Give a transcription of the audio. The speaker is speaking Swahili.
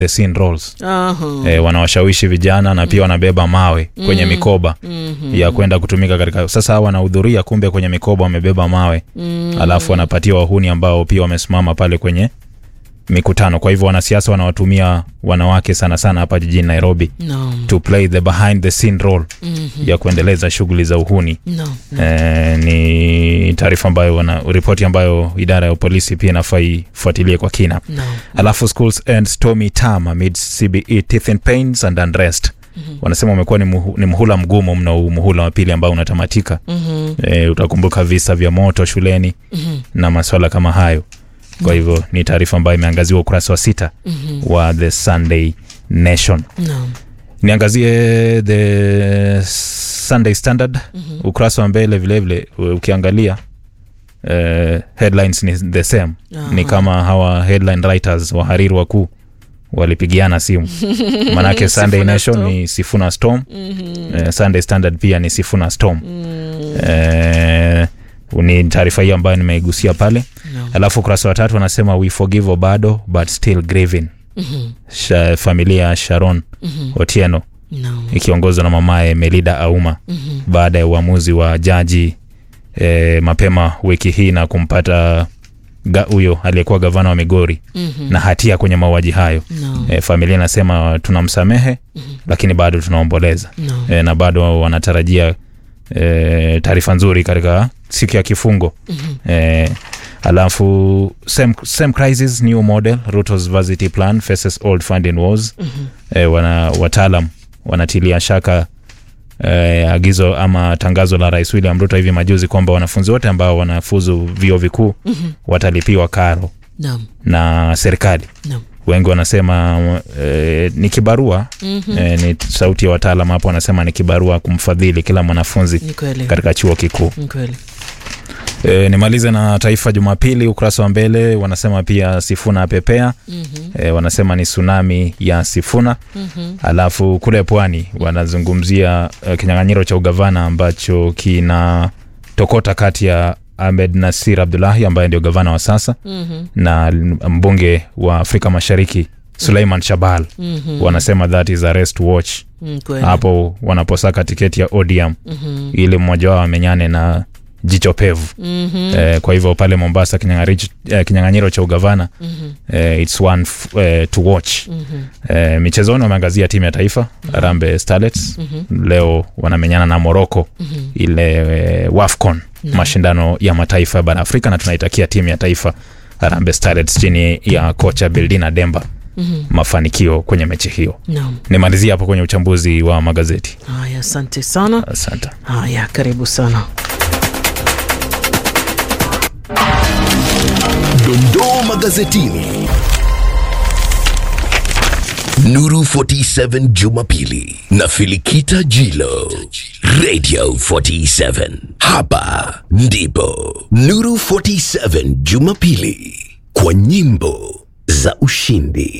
the scene roles Aha. e, wanawashawishi vijana na pia wanabeba mawe kwenye mikoba ya kwenda kutumika katika sasa hawa wanahudhuria kumbe kwenye mikoba wamebeba mawe alafu wanapatia wahuni ambao pia wamesimama pale kwenye mikutano kwa hivyo wanasiasa wanawatumia wanawake sana sana hapa jijini nairobi Naam. to play the behind the scene role ya kuendeleza shughuli za uhuni Naam. Eh, ni taarifa ambayo wana ripoti ambayo idara ya polisi pia inafaa ifuatilie kwa kina Naam. alafu schools end stormy term amid cbe teeth and pains and unrest wanasema umekuwa ni, muhu, ni muhula mgumu mno huu muhula wa pili ambao unatamatika Mhm. e, utakumbuka visa vya moto shuleni Mhm. na maswala kama hayo kwa hivyo ni taarifa ambayo imeangaziwa ukurasa wa sita Mhm. wa the sunday nation Naam. niangazie the sunday standard ukurasa wa mbele vilevile ukiangalia uh, headlines ni the same ni Aha. kama hawa headline writers wahariri wakuu walipigiana simu manake sunday Sifuna nation Storm. ni sifuna storm Mhm. uh, sunday standard pia ni sifuna storm Mm. uh, ni taarifa hii ambayo nimeigusia pale Naam. alafu ukurasa wa tatu wanasema we forgive obado but still grieving Mhm. Sha, familia ya sharon Mhm. otieno Naam. ikiongozwa na mamaye melida auma Mhm. baada ya uamuzi wa jaji e, mapema wiki hii na kumpata ga- huyo aliyekuwa gavana wa migori Mhm. na hatia kwenye mauaji hayo Naam. e, familia inasema tunamsamehe lakini bado tunaomboleza Naam. e, na bado wanatarajia e, taarifa nzuri katika siku ya kifungo e, alafu same, same crisis new model rutos varsity plan faces old funding wars e, wana, wataalam wanatilia shaka eh, agizo ama tangazo la rais william ruto hivi majuzi kwamba wanafunzi wote ambao wanafuzu vyuo vikuu watalipiwa karo Naam. na serikali Naam. wengi wanasema eh, ni kibarua Mhm. eh, ni sauti ya wataalam hapo wanasema ni kibarua kumfadhili kila mwanafunzi Ni kweli. katika chuo kikuu Ni kweli. e, nimalize na taifa jumapili ukurasa wa mbele wanasema pia sifuna apepea Mhm. e, wanasema ni tsunami ya sifuna Mhm. alafu kule pwani wanazungumzia uh, kinyang'anyiro cha ugavana ambacho kina tokota kati ya ahmed nasir abdulahi ambaye ndio gavana wa sasa Mhm. na mbunge wa afrika mashariki suleiman shabal Mhm. wanasema that is arrest watch Ni kweli. hapo wanaposaka tiketi ya odm Mhm. ili mmoja wao amenyane na jicho pevu Mhm. eh, kwa hivyo pale mombasa kinyang'anyiro eh, kinyang'anyiro cha ugavana Mhm. eh, its one f- eh, to watch Mhm. eh, michezoni wameangazia timu ya taifa Harambee Starlets leo wanamenyana na Morocco ile eh, WAFCON mashindano ya mataifa ya bara Afrika na tunaitakia timu ya taifa Harambee Starlets chini ya kocha Bildina Demba mafanikio kwenye mechi hiyo. Naam. Nimalizia hapo kwenye uchambuzi wa magazeti. Haya, asante sana. Asante. Haya, karibu sana. Dondoo magazetini. Nuru 47 Jumapili na Filikita Jilo. Radio 47. Hapa ndipo Nuru 47 Jumapili kwa nyimbo za ushindi.